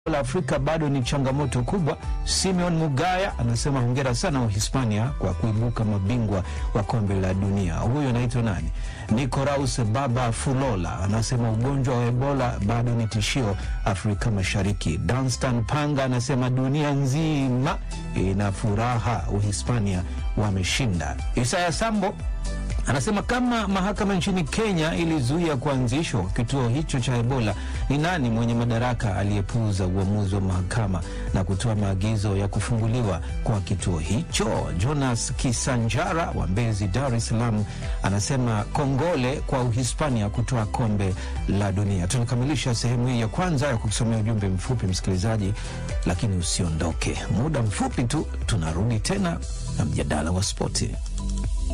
la Afrika bado ni changamoto kubwa. Simeon Mugaya anasema hongera sana Uhispania kwa kuibuka mabingwa wa kombe la dunia. Huyu anaitwa nani? Nicoraus Baba Fulola anasema ugonjwa wa Ebola bado ni tishio Afrika Mashariki. Danstan Panga anasema dunia nzima ina furaha, Uhispania wameshinda. Isaya Sambo anasema kama mahakama nchini Kenya ilizuia kuanzishwa kituo hicho cha Ebola, ni nani mwenye madaraka aliyepuuza uamuzi wa mahakama na kutoa maagizo ya kufunguliwa kwa kituo hicho? Jonas Kisanjara wa Mbezi, Dar es Salaam, anasema kongole kwa Uhispania kutoa kombe la dunia. Tunakamilisha sehemu hii ya kwanza ya kusomea ujumbe mfupi, msikilizaji, lakini usiondoke, muda mfupi tu tunarudi tena na mjadala wa spoti.